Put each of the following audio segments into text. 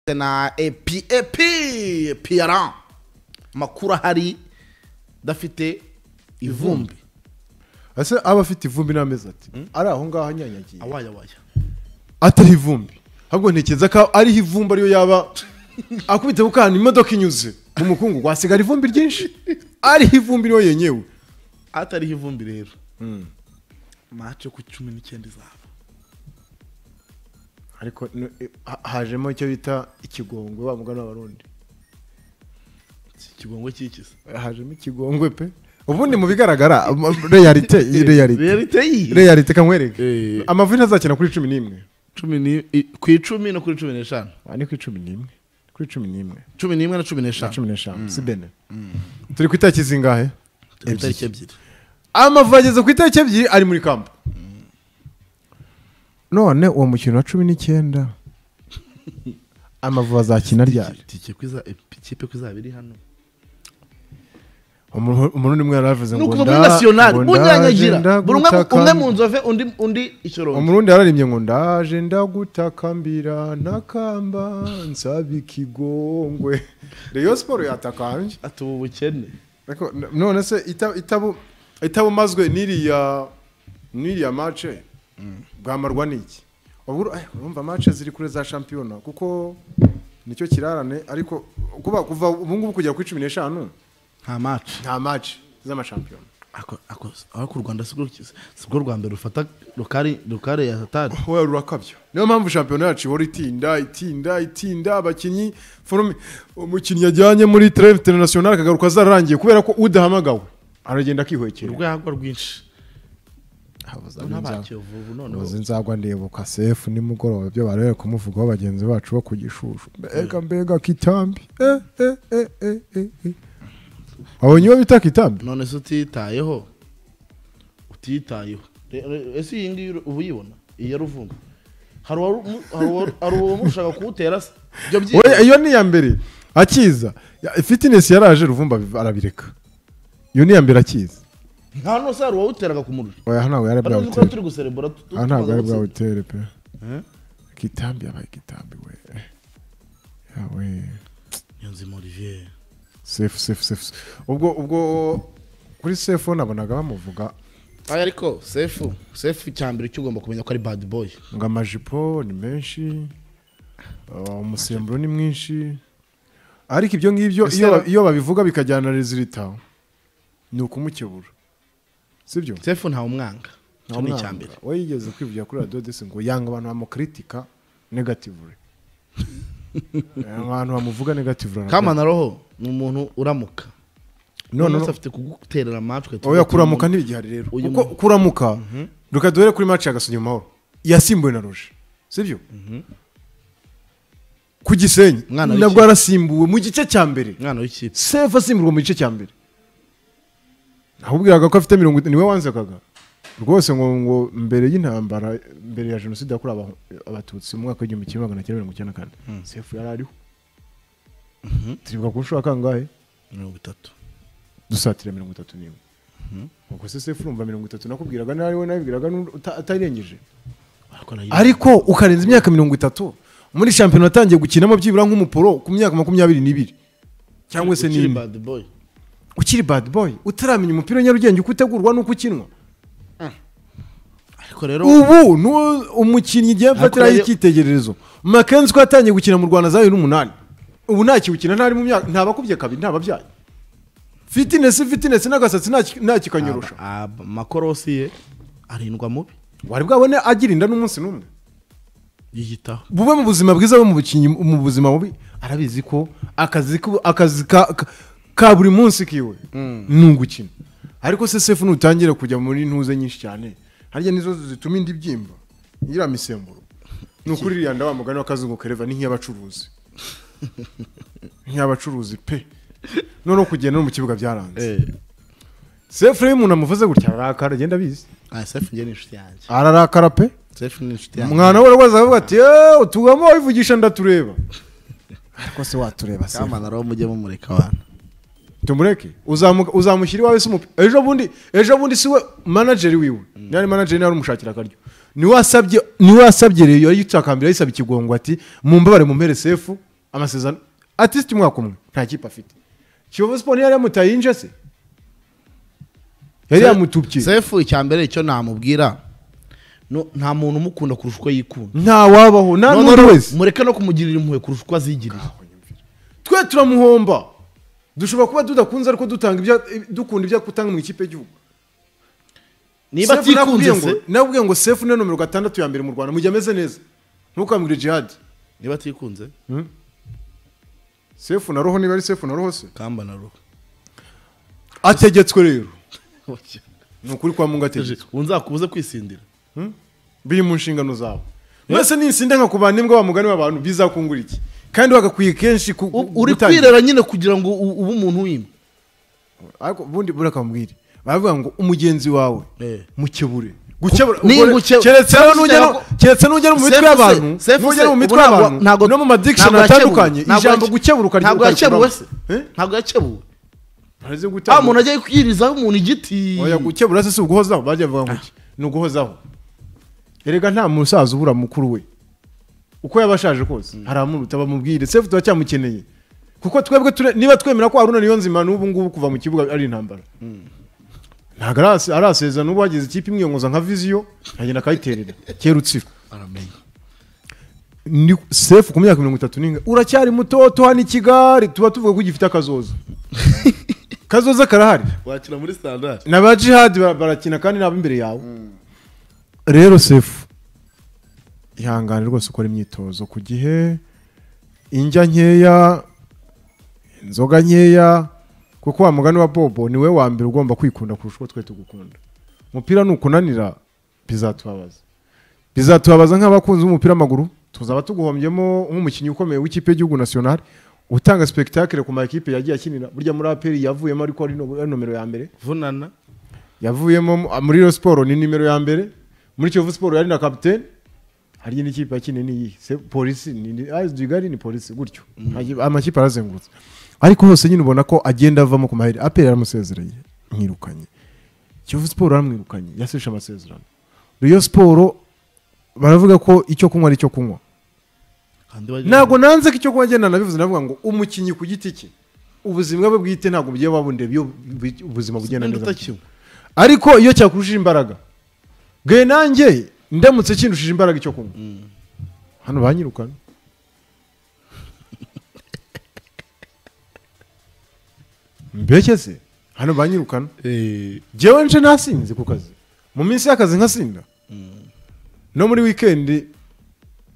afite na epi epi piyara amakuru ahari adafite ivumbi ese aba afite ivumbi n'amezi ati ari aho ngaho anyanyagiye awaya awaya atari ivumbi ahubwo ntekereza ko ariho ivumbi ariyo yaba akubite ku kantu imodoka inyuze mu mukungugu hasigara ivumbi ryinshi ariho ivumbi niyo yenyewe atariho ivumbi rero mace ku cumi n'icyenda izaba ariko no- eh, ha- hajemo icyo bita ikigongwe wa mugani w'abarundi si ikigongwe cyikiza hajemo ikigongwe pe ubundi mu bigaragara ama- realite iyi realite realite yi realite kamwereke Eh. amavuta azakina kuri cumi n'imwe cumi ni- i- ku icumi no kuri cumi n'eshanu Ah, ni kuri cumi n'imwe kuri cumi n'imwe cumi n'imwe na cumi na n'eshanu cumi n'eshanu si bene turi ku itariki zingahe Dufite itariki ebyiri amavuta ageze ku itariki ebyiri ari muri kampu none uwo mukino wa cumi n'icyenda amavuta azakina ryari itike ko iza- ikipe ko izaba iri hano Umuntu- umuntu umwe yari yavuze ni ngo ukuva muri nda- nasiyonali ngo munyanyagira ndaje buri umwe ndagutaka. umwe mu nzove undi undi ikirongo umurundi yararembye ngo ndaje ndagutakambira ntakamba nsaba ikigongwe reyo siporo yatakambye ati ubu bukene Ariko n- none se ita- itabu- itabumazwe n'iriya n'iriya mace bwamarwa n'iki ubwo eh, urumva mace ziri kure za shampiyona kuko nicyo kirarane ariko kuba kuva ubu ngubu kugera kuri cumi n'eshanu nta mace nta mace z'amashampiyona ako ako aho ku rwanda si bwo rwa mbere rufata rukari rukare ya satani wowe rurakabya niyo mpamvu shampiyona yacu ihora itinda itinda itinda abakinnyi forume umukinnyi yajyanye muri treve international akagaruka zararangiye kubera ko udahamagawe aragenda akihwekera urwagwa rwinshi n'abakiyovu ubu noneho uzi nzagwa ndibuka sefu nimugoroba ibyo barebe kumuvugaho bagenzi bacu bo ku gishushu mbega mbega kitambi eh, eh, eh, eh, eh, eh. wabonye uwo bita kitambi none se utitayeho utitayeho Re- re- ese iyi ngiyi ubu uyibona iya ruvumba hari uwaru- mu- hari uwaru- hari uwamushaka kuwutera se ibyo Oya, byitwa iyo ni iya mbere akiza Ya- fitinesi yaraje ruvumba biv- arabireka iyo ni iya mbere akiza nta n'usa hari uwawuteraga ku muriro oya hano ntabwo yari bari bwawutere gukora turi guserebura tu- tu- aha ntabwo tumaze ari gutsinda. bwawutere pe Eh? kitambi yabaye kitambi we yawe Niyonzima Olivier sefu sefu sefu sefu. ubwo ubwo kuri sefu nabonaga bamuvuga aya ariko sefu sefu icyambere cyo ugomba kumenya ko ari bad boy ngo amajipo ni menshi uh, umusemburo ni mwinshi ariko ibyo ngibyo Ese iyo ra- ba- iyo babivuga bikajyana na rezilita ni ukumukebura sibyo sefu ntawe umwanga icyo ni icyambere we yigeze kwivugira kuri radiyo desi ngo yanga abantu bamukritika negativure abantu bamuvuga negativure kamana roho ni umuntu uramuka none none se afite kuguterera amatwi oya kuramuka ntibigihari rero Uyu kuko mu- kuramuka reka duhere kuri maci ya gasogi mu mahoro yasimbuwe na ruje sibyo ku gisenyi Mwana nabwo w'ikipe. yarasimbuwe mu gice cya mbere umwana w'ikipe sefu asimburwa mu gice cya mbere ahubwiraga ko afite mirongo itanu niwe wanzekaga rwose ngo ngo mbere y'intambara mbere ya jenoside yakorewe aba- abatutsi mu mwaka w'igihumbi kimwe magana cyenda mirongo icyenda na kane sefu yari ariho turibuka ku nshuro ya kangahe mirongo itatu dusatira mirongo itatu n'imwe ubwo se sefu urumva mirongo itatu nakubwiraga nawe wowe nabibwiraga n'undi uta- atayirengeje Barakora iyo- ariko ukarenza imyaka mirongo itatu muri shampiyona watangiye gukinamo byibura nk'umuporo ku myaka makumyabiri n'ibiri cyangwa se Ukiri n'imwe bad boy ukiri bad boy utaramenya umupira wa nyarugenge uko utegurwa n'uko ukinwa ariko rero ubu ni umukinnyi igihe mfatiraho Hakurya- icyitegererezo makenzi ko yatangiye gukina mu rwanda zayo n'umunani ubu ntakiwukina ntari mu myaka ntabakubye kabiri ntababyaye fitinesi fitinesi n'agasatsi ntaki- ntakikanyorosha aba- aba- amakorosi ye arindwa mubi wari bwabone agira inda n'umunsi n'umwe yiyitaho bube mu buzima bwiza bube mu bukinyi mu buzima bubi arabizi ko akazi ko- akazi ka, ka, ka buri munsi kiwe ni ugukina ariko se sefu nutangira kujya muri ntuze nyinshi cyane harya nizo zituma indi byimba ngira misemburo ni ukuri iriya nda wa mugani w'akazungu kareva ni nk'iy'abacuruzi nk'iy'abacuruzi pe noneho kugenda no mu kibuga byaranze eh sefu rero iyo umuntu amuvuze gutya ararakara agenda abizi ah sefu njye ni inshuti yanjye ararakara pe sefu ni inshuti yanjye umwana we rwose aravuga ati yewe utugamo wivugisha ndatureba ariko se watureba se kamana roho mujye mumureka abantu tumureke uzamu- uzamushyira iwawe se umupira ejo bundi ejo bundi si we manajeri wiwe ntiyari manajeri ntiyari umushakira akaryo niwe wasabye niwe wasabye rero yari yitakambira yisaba ikigongwa ati mumbabare mumpere sefu amasezerano atisite umwaka umwe nta kipe afite kiyovu siporo yari yamutayinje se yari yamutubye sefu icya mbere icyo namubwira no- nta muntu umukunda kurusha uko yikunda ntawabaho nta Noneho n'undi wese mureke no kumugirira impuhwe kurusha uko azigiriye twe turamuhomba dushobora kuba tudakunze ariko dutanga ibyo- dukunda ibyo atanga mu ikipe y'igihugu niba Sefu atikunze nakubwiye se ngo- nakubwiye ngo sefu niyo nomero gatandatu ya mbere mu rwanda mujya ameze neza ntukamwire jihadi niba atikunze sefu na roho niba ari sefu na roho se kamba na ruhu ategetswe rero ni ukuri kwa mungu ategetswe unzakubuze kwisindira biri mu nshingano zabo mwese ninsinde nkakubana n'imbwa wa mugani w'abantu bizakungura iki kandi bagakwiye kenshi ku- U- uri gutangira. kwirera nyine kugira ngo u- ube umuntu w'imwe ariko ubundi buriya akamubwire baravuga ngo umugenzi wawe Eh. mukebure gukebura Ni ukore- nguke- keretse rero nujya no- Sefu se- keretse n'ujya mu mitwe Sefu se- y'abantu Sefu n'ujya se, mu mitwe ubu ntabwo- y'abantu ntabwo- no mu madikishoni ntabwo yakebuwe. atandukanye Ntabwo ijambo yake- gukebura ukarya ntabwo ukarya yakebuwe se Eh? ntabwo yakebuwe baraze ah gutabura umuntu ajya yirizaho umuntu igiti oya gukebura se si uguhozaho bajya bavuga ngo iki ni uguhozaho erega nta musaza ubura mukuru we uko yaba ashaje kose haramuruta bamubwire sefu turacyamukeneye kuko twebwe ture- niba twemera ko haruna niyo nzima n'ubu ngubu kuva mu kibuga ari intambara ntabwo arase- arasezera n'ubu hagize ikipe imwiyongoza nka viziyo agenda akayiterera kera utsira aramenya ni sefu ku myaka mirongo itatu n'inga uracyari mutoto hano i kigali tuba tuvuga ko ugifite akazoza kazoza karahari wakina muri standard na ba jihadi bara- barakina kandi nabo imbere yawe rero sefu ihangane rwose ukora imyitozo ku gihe indya nkeya inzoga nkeya kuko wa mugani wa bobo niwe wa mbere ugomba kwikunda kurusha uko twe tugukunda umupira nukunanira bizatubabaza bizatubabaza nk'abakunzi b'umupira w'amaguru tuzaba tuguhombyemo nk'umukinnyi ukomeye w'ikipe y'igihugu nationale utanga spectacle ku ma ekipe yagiye akinira burya muri aperi yavuyemo ariko ari no- ari nomero ya mbere vunana yavuyemo mu- muri iyo siporo ni nimero ya mbere muri kiyovu siporo yari na kapitene hari indi kipe yakinnye ni iyihe Se- polisi ni ni- ah, Kigali ni polisi gutyo Agi- amakipe arazengurutse ariko hose nyine ubona ko agenda avamo ku maheri aperi yaramusezeranye mwirukanye kiyovu siporo yaramwirukanye yaseshe amasezerano riyo siporo baravuga ko icyo kunywa ari icyo kunywa ntabwo nanze ko icyo kuba agenda nabivuze navuga ngo umukinnyi ku giti cye ubuzima bwe bwite ntabwo bugiye babundeba iyo bu- ubuzima bugenda ntabwo neza utakinywa ariko iyo cyakurushije imbaraga bwe nanjye ndamutse kindushije imbaraga icyo kunywa hano banyirukana mbese se hano banyirukana njyewe nce nasinze ku kazi mu minsi y'akazi nkasinda no muri wikendi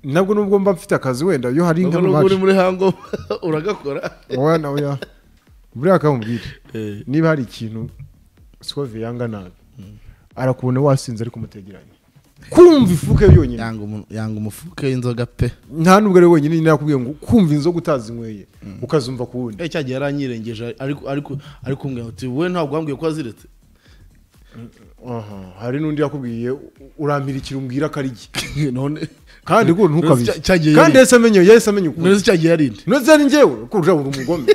nabwo nubwo mba mfite akazi wenda iyo hari nubwo nka nubwo uri rumaci muri hango uragakora oya na oya buriya akamubwira Eh, niba hari ikintu sikovi yanga nabi arakubona wasinze ariko umutegeranye kumva ifuke yonyine yanga umu- yanga umufuka w'inzoga pe nta nubwo ari wenyine nyine yakubwiye ngo kumva inzoga utazi inyweye ukazumva ku wundi Eh, cya gihe yaranyirengeje ariko ariko ariko umbwira uti wowe ntabwo wambwiye ko waziretse Aha, hari n'undi yakubwiye urampirikira umbwira ko ari iki none kandi ngo ntukabizi Cya- cyagiye yari- kandi yahise amenya yahise amenya ukuri none se cya gihe yarinde noza ni njyewe ko urujya uri umugome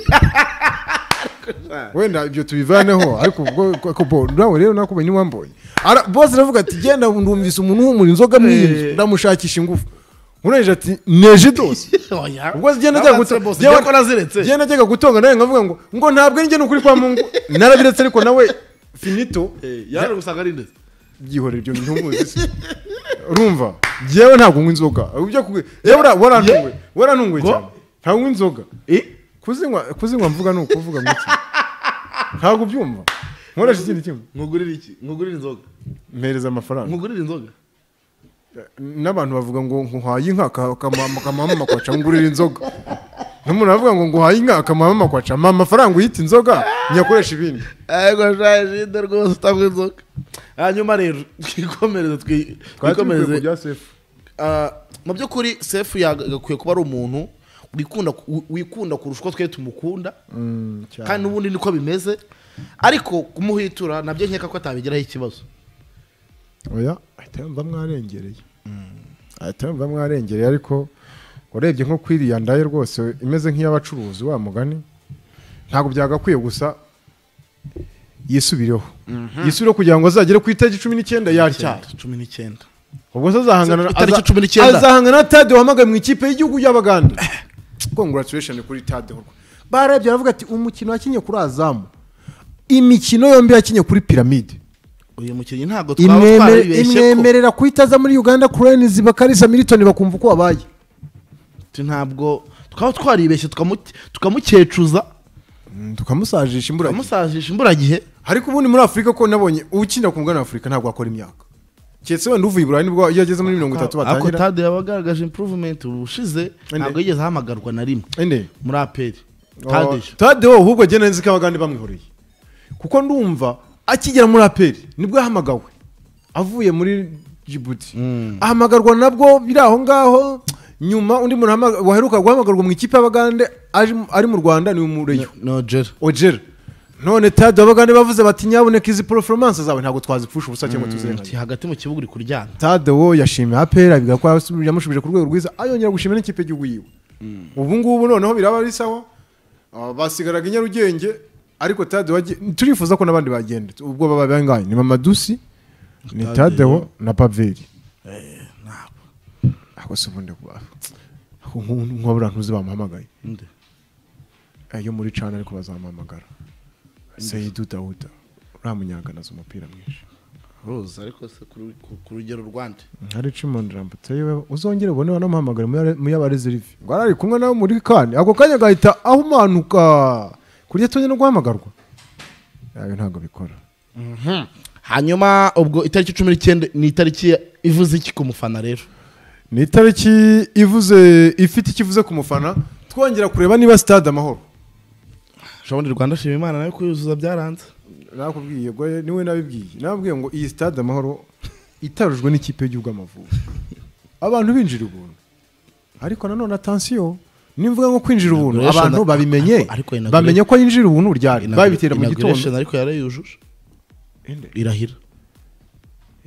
wenda ibyo tubivaneho ariko ubwo ko bo nawe rero nakumenye wamboye Ara- bose aravuga ati genda ndumvise umuntu wumura inzoga mwiyemye Eh. ndamushakisha ingufu urengeje ati neje dose Oya. ubwo zigenda ajya Nabanze gutonga bose, njye ko naziretse zigenda ajya gutonga nawe nkavuga ngo ngo ntabwo njye ni ukuri kwa mungu narabiretse ariko nawe finito Eh, yaje gusanga arinde byihorera ibyo bintu muzi se urumva yewe ntabwo nywa inzoga ibyo kugwe yewe warantunguye warantunguye Ngo? cyane ntabwo nywa inzoga kuzinywa kuzinywa mvuga ni ukuvuga mu iki ntabwo ubyumva nkoresha ikindi kimwe nkugurire iki nkugurire inzoga mpereza amafaranga nkugurire inzoga n'abantu bavuga ngo nguhaye inka ka- kamama kamama makwaca ngurira inzoga n'umuntu aravuga ngo nguhaye inka kamama makwaca mpa amafaranga uyita inzoga nyakoresha ibindi ego shajide rwose utanga inzoga hanyuma rero twikomereze twi- twikomereze bya sefu Ah, mu by'ukuri sefu yagakwiye kuba ari umuntu wikunda wi- wikunda kurusha uko twe tumukunda kandi n'ubundi niko bimeze ariko kumuhitura nabyo nkeka ko atabigiraho ikibazo oya ahita yumva mwarengereye ahita yumva mwarengereye ariko urebye nko kwiriya ndaye rwose imeze nk'iy'abacuruzi wa mugani ntabwo byagakwiye gusa yisubireho yisubireho kugira ngo azagere ku itariki cumi n'icyenda yaryara cumi n'icyenda ubwo se azahangana Itariki aza- cumi n'icyenda. azahangana na tade wahamagaye mu ikipe y'igihugu y'abagande congratulation kuri tade barabye baravuga ati umukino wakinnye kuri azamu imikino yombi yakinnye kuri piramide uyu mukinnyi ntabwo twaba imwemere- twaribeshye ko imwemerera kuhitaza muri uganda kurenizi bakarisa militoni bakumva uko wabaye Ati, ntabwo twaba twaribeshye tukamu- tukamukecuza tukamusajisha imbura tukamusajisha imburagihe ariko ubundi muri afurika ko nabonye uwukina ku mugabane wa afurika ntabwo akora imyaka keretse wenda uvuye iburayi nibwo iyo ageze muri mirongo itatu ariko batangira tade yabagaragaje improvement ubushize ntabwo yigeze ahamagarwa na rimwe ende muri aperi Oh, tade tade wowe ahubwo agenda nzi ko abagande bamwihoreye kuko ndumva akigera muri aperi nibwo yahamagawe avuye muri jibuti ahamagarwa nabwo biri aho ngaho nyuma undi muntu ahama- waheruka guhamagarwa mu ikipe y'abagande aje- ari mu rwanda ni umureyo nogera ogera none tade abagande bavuze bati nyaboneka izi poroforumanse zawe ntabwo twazipfusha ubusa cyangwa ati tuzirenganye hagati mu kibuga uri kuryana tade wo yashimiye aperi abiga ko yasubije- yamushubije ku rwego rwiza ayongera gushimira n'ikipe y'igihugu yiwe ubu ngubu noneho biraba ari sawa ah, basigaraga i nyarugenge ariko tade wagiye turifuza ko n'abandi bagenda ubwo baba bangahe ni mamadusi ni Tadeo. tadewo na paveri ako si ubundi kuba nk'abura ntuzi bamuhamagaye Nde? Eh, yo muri cana ariko bazamuhamagara seyidu dawuda uriya munyaga nazo umupira mwinshi rose ariko se kuri- ku ku rugero rwande hari Chimond Rampoteyi we uzongere ubone wanamuhamagare mu y'abareserve ngo arari kumwe nawe muri kane ako kanya gahita ahumanuka kurya tonye no guhamagarwa ayo ntabwo bikora hanyuma ubwo itariki cumi n'icyenda ni itariki ya- ivuze iki ku mufana rero ni itariki ivuze ifite ikivuze ku mufana twongera kureba niba stade amahoro ubundi rwanda shima imana nayo kuyuzuza byaranze nakubwiye goye niwe nabibwiye nababwiye ngo iyi stade amahoro itarujwe n'ikipe y'igihugu amavubi abantu binjira ubuntu ariko nanone atansiyo nimvuga ngo kwinjira ubuntu Inauguration- abantu babimenye Ariko inauguration- bamenye ko yinjira ubuntu ryari babitera mu gitondo Inauguration ariko yarayujuje irahira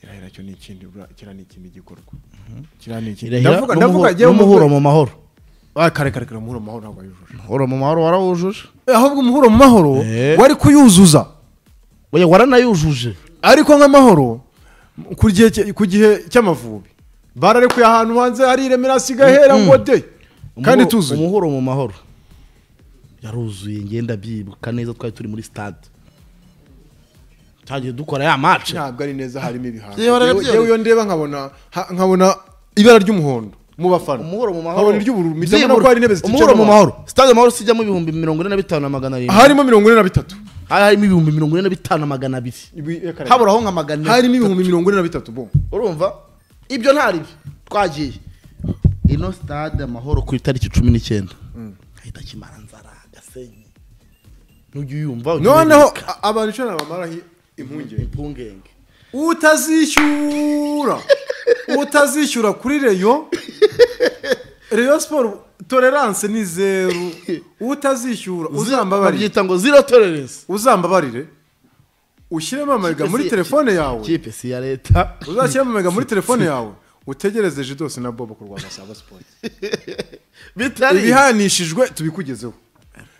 irahira cyo ni ikindi bura- kiriya ni ikindi gikorwa kiriya ni ikindi irahira ndavuga ndavuga n'umuhu- njyewe n'umuhuro mu mu mahoro Ah, kare kare kare umuhuro mu mahoro ntabwo yujuje umuhuro mu mahoro warawujuje ahubwo umuhuro mu mahoro Eh. wari kuyuzuza oya waranayujuje ariko nk'amahoro ku gihe cye- ku gihe cy'amavubi bararekuye ahantu hanze hari iremera hasigaye hera ngo de kandi Umuhuro- tuzuye umuhuro mu mahoro yaruzuye ngenda byibuka neza twari turi muri stade twagiye dukora ya match ntabwo ari neza harimo ibihango Yewe, Yewe- arabyerekana. yewe iyo ndeba nkabona ha- nkabona ibara ry'umuhondo mu bafana umuhoro mu mahoro nkabona iry'ubururu mpita mbona ko Byibura. hari intebe umuhoro mu ziticaramo mahoro stade amahoro sijyamo ibihumbi mirongo ine na bitanu na magana arindwi harimo mirongo ine na bitatu hari harimo ibihumbi mirongo ine na bitanu na magana abiri Habura- haburaho nka magana ine harimo ibihumbi mirongo ine na bitatu bo urumva ibyo nta byo twagiye ino stade amahoro ku itariki cumi n'icyenda hahita kimaranzara gasenyi ntujya uyumva ujye noneho ubibika. a- abantu icyo nabamaraho impungenge impungenge utazishyura utazishyura kuri reyo reyo siporo tolerance ni zeru utazishyura uzambabarire babyita ngo zero tolerance uzambabarire ushyiremo amega muri telefone yawe kipe si iya leta uzashyiremo amega muri telefone yawe utegereze jidose na bobo kurwanya saba siporo bitari ibihanishijwe tubikugezeho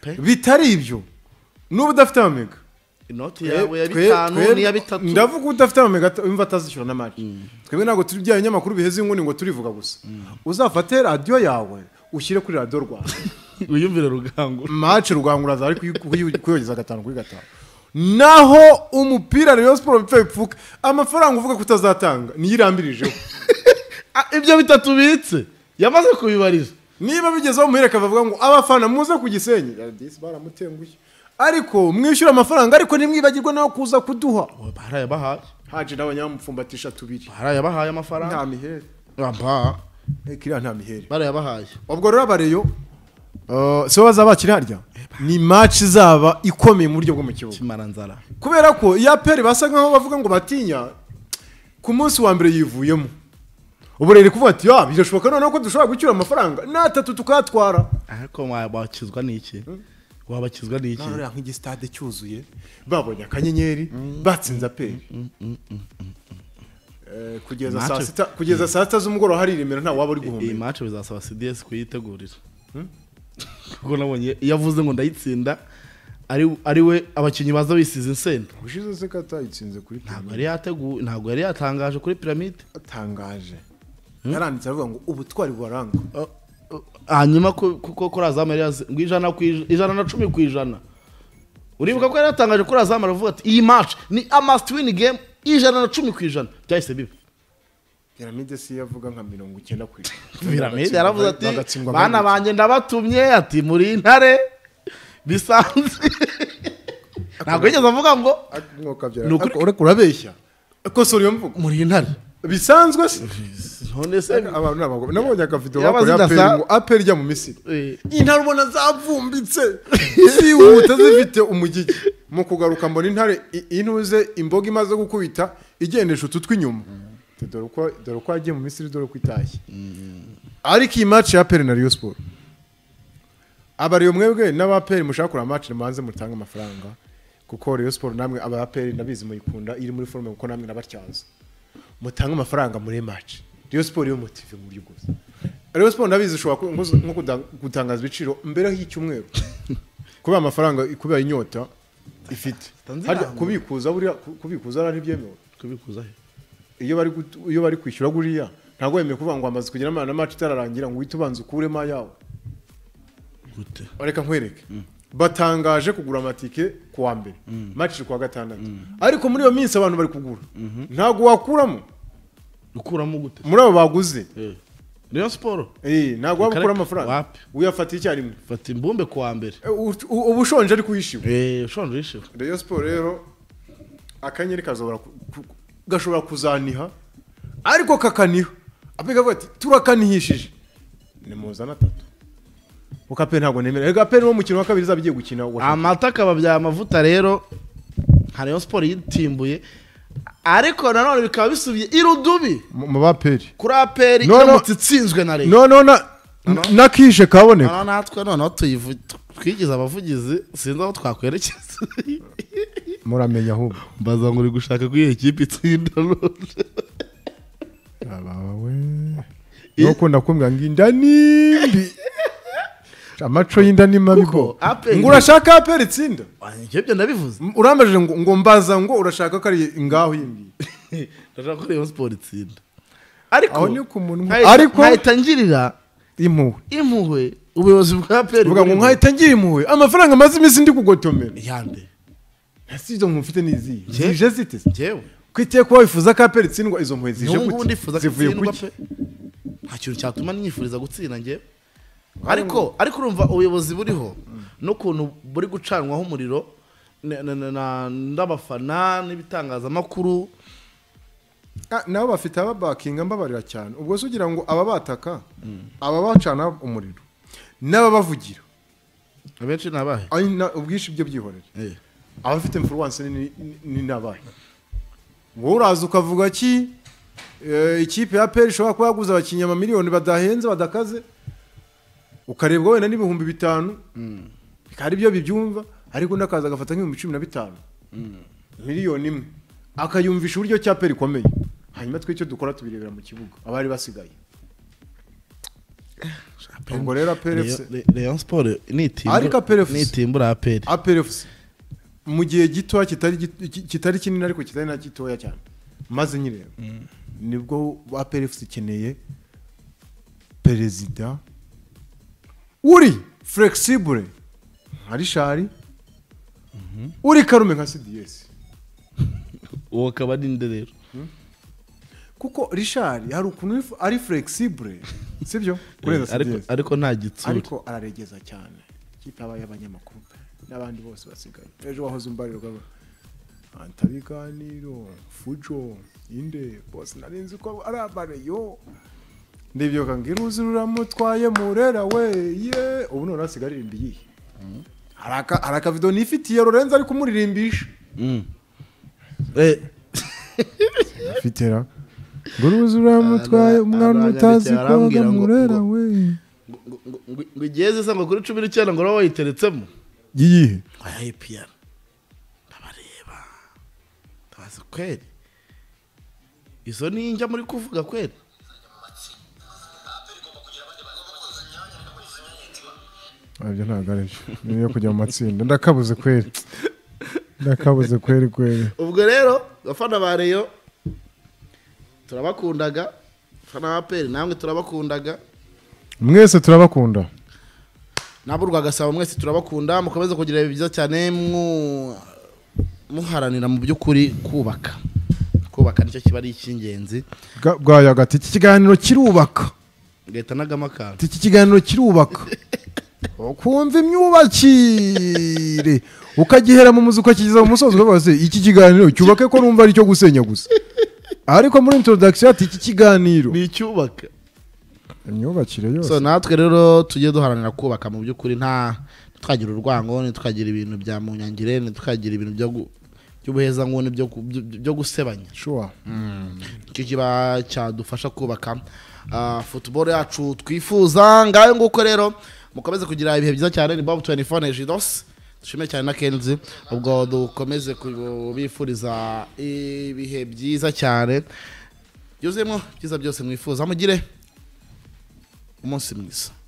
Pe. bitari ibyo n'ubu udafite amamega inoti yawe ya Twe- bitanu twe- n'iya bitatu ndavuga udafite amamega at- wumva atazishyura na mari twebwe ntabwo turi bya binyamakuru biheze inguni ngo turivuga gusa uzafate radiyo yawe ushyire kuri radiyo rwanda wiyumvire rugango mace rugangura zari kuyogeza gatanu kuri gatanu naho umupira rero siporo bipfa bipfuka amafaranga uvuga ko utazatanga niyo irambirijeho Ah, ibyo bitatu ubitse yamaze kubibariza niba bigezeho muhereka bavuga ngo abafana muze ku gisenyi radisi baramutenguye ariko mwishyura amafaranga ariko ntimwibagirwe nawe kuza kuduha barayabahaye haje n'abanyamupfumbatisha tubiri barayabahaye nta amafaranga mihere Aba, Eh, kiriya nta mihere barayabahaye ubwo rero abareyo uh, sibo bazaba bakiri harya ni match izaba ikomeye mu buryo bwo mu kibuga kimaranzara kubera ko iya peri basa nkaho bavuga ngo batinya ku munsi wa mbere yivuyemo ubu rero kuvuga ati ya birashoboka noneho ko dushobora gucyura amafaranga n'atatu tukayatwara ariko wa- wakizwa n'iki wabakizwa n'iki None uriya nk'igisitade cyuzuye babonye akanyenyeri batsinze aperi Eh, kugeza saa Match- sita kugeza saa sita z'umugoroba hari iremera nta waba uri iyi guhumeka match bizasaba cds kuyitegurira kuko nabonye iyo avuze ngo ndayitsinda ari ari we abakinnyi baza bisize insenda ushize se katayitsinze kuri ntabwo yari yateguye ntabwo yari yatangaje kuri piramide atangaje yaranditse aravuga ngo ubutwari bubaranga Oh, hanyuma ko- kuko kuri azamu yari yazi ngo ijana ku ij- ijana na cumi ku ijana uribuka ko yari yatangaje kuri azamu aravuga ati iyi match ni amasiti wini gemu ijana na cumi ku ijana byahise biba piramide si yo avuga nka mirongo icyenda ku ijana piramide yaravuze ati Bagatsindwa bana kabiri." banjye ndabatumye ati muri intare bisanzwe ntabwo yigeze avuga ngo Ak- mwuka byara- Ni ukuri- Ak- ureka urabeshya kosora iyo mvugo muri intare bisanzwe se none se abantu ni abagore nabonye akavido Yaba bakora aperi zidasa- ngo aperi ijya mu misiri Eh, intare ubona zavumbitse zihuta zifite umugigi mu kugaruka mbona intare i- intuze imboga imaze gukubita igendesha utu tw'inyuma dore uko dore uko yagiye mu misiri dore uko itashye ariko iyi match ya peri na riyo siporo abariyo mwebwe n'abaperi mushaka kureba match mubanze mutange amafaranga kuko riyo siporo namwe abaperi ndabizi muyikunda iri muri forume kuko namwe nabatyaza mutange amafaranga muri match riyo siporo yo motive mu buryo bwose riyo siporo ndabizi ishobora ku- nko- nko kuda- gutangaza ibiciro mbere y'icyumweru kubera amafaranga kubera inyota ifite Tanzania. harya kubikuza buriya ku- kubikuza hariya ntibyemewe kubikuza he iyo bari gut- iyo bari kwishyura buriya ntabwo wemewe kuvuga ngo amaze kugera na match itararangira ngo uhite ubanza ukuremo ayawe gute reka nkwereke batangaje kugura amatike ku wa mbere match iri ku wa gatandatu ariko muri iyo minsi abantu bari kugura ntabwo wakuramo ukuramo gute muri abo baguze Eh, niyo siporo Eh, ntabwo waba Kareka, ukura amafaranga wapi? uyafata icyarimwe fata imbumbe ku wa mbere Eh, ut- u- uba ushonje ariko uyishiwe Eh, ushonje yishiwe reyo siporo rero akanyeri kazobora ku- ku- gashobora kuzaniha ariko kakaniha abe kavuga ati turakanihishije ni muzana atatu kuko ape ntabwo nemera reka ape niwo mukino wa kabiri izaba igiye gukina wa amata akaba bya mavuta rero nka rayon siporo yitimbuye ariko nanone bikaba bisubiye irudubi mu baperi kuri aperi No, no. iramutse itsinzwe na leta noneho na na kishe kaboneka noneho natwe noneho tuyivu- twigize abavugizi sinzi aho twakwerekeza muramenya ahubwo mbaza ngo uri gushaka ko iyo kipe itsinda none abawe nukunda kumbwa ngo inda nimbi amaco y'inda ni mabi Kuko ko Aperi- ngo urashaka aperi itsinda ibyo byo ndabivuze M- urambajije ngo ngo mbaza ngo urashaka ko ari ngaho yindi ndashaka ko rayon siporo itsinda ariko aho ni ku munwa nkahita- ariko nkahita ngirira impuhwe impuhwe ubuyobozi bwa aperi uvuga ngo burimo. nkahita ngira impuhwe amafaranga amaze iminsi ndi kugotomera yande si izo mpuhwe mfite ni izihe Je- zije zite se? njyewe ku iteka kuba wifuza ko aperi itsindwa izo mpuhwe zije n'ubu ngubu gute ndifuza zivuye gutsindwa kuki pe nta kintu cyatuma nifuriza gutsinda njye ariko ariko urumva ubuyobozi buriho n'ukuntu buri gucanwaho umuriro na- na- na- na- n'abafana n'ibitangazamakuru Ah, nabo bafite ababakinga mbabarira cyane ubwo se ugira ngo aba bataka aba bacana umuriro n'ababavugira abenshi ni abahe Ay, na- ubwinshi byo byihorere Eh. abafite influence ni- ni- ni n'abahe wowe uraza ukavuga ki eh, ikipe ya peri ishobora kuba yaguze abakinnyi amamiliyoni badahenze badakaze ukarebwa wenda n'ibihumbi bitanu bikaba ari byo bibyumva ariko undi akaza agafata nk'ibihumbi cumi na bitanu miliyoni imwe akayumvisha uburyo cya peri ikomeye hanyuma twe icyo dukora tubirebera mu kibuga abari basigaye ubwo rero aperi efuse Rayon Sport Ariko APR FC. nitimbura aperi APRFC mu gihe gitoya kitari gito- ki- kitari kinini ariko kitari na gitoya cyane maze nyireba nibwo APRFC ikeneye perezida uri flexible nka rishari uri karume nka cds uwo akaba ari nde rero kuko rishari hari ukuntu ifu- ari flexible sibyo Eh, kurenza ariko- cds ariko nta gitsura ariko araregeza cyane ikipe aba y'abanyamakuru n'abandi bose basigaye ejo wahoze umbariro gabo antabiganiro fujo inde bose nari nzi ko ari abareyo ndibyo kange uruzi ruramutwaye murera we ye ubu none asigaye aririmba iyihe hari aka- hari akavido nifitiye lorenzo ari kumuririmbisha Mm. Eh, afite ra ngo uruzi ruramutwaye Ara- umwana utazi aranyandikira ko arambwira ngo- murera ngo- we ngo- ngo- ngo- ngo- ngo igeze isanga kuri cumi n'icyenda ngo uraba wayiteretsemo iyihe aya APR ndabareba ndabazi kweri izo ni njya muri kuvuga kweri ibyo ntabwo ari byo ni iyo kujya mu matsinda ndakabuze kweri ndakabuze kweri kweri ubwo rero abafana ba reyo turabakundaga abafana ba aperi namwe turabakundaga mwese turabakunda nabo rwagasaba mwese turabakunda mukomeze kugira ibihe byiza cyane mu- muharanira mu by'ukuri kubaka kubaka nicyo kiba ari icy'ingenzi Ga- bwayo agati iki kiganiro kirubaka leta n'agama kantu ati iki kiganiro kirubaka ukumva imyubakire ukagihera mu muzi ukakigeza mu musozo ukavuga se iki kiganiro cyubake ko numva aricyo gusenya gusa ariko muri introduction ati iki kiganiro ni icyubaka imyubakire so yose natwe rero tujye duharanira kubaka mu by'ukuri nta ntitukagira urwango ntitukagira ibintu bya munyangire ntitukagira ibintu byo gu- by'ubuhezanguni byo ku- byo- byo gusebanya sure nicyo kiba cyadufasha kubaka ah, football yacu twifuza ngayo nguko rero mukomeze kugira ibihe byiza cyane ni bob 24 nejidos dushimire cyane na kenzi ubwo dukomeze kubifuriza ibihe byiza cyane byuzuyemo byiza byose mwifuza mugire umunsi mwiza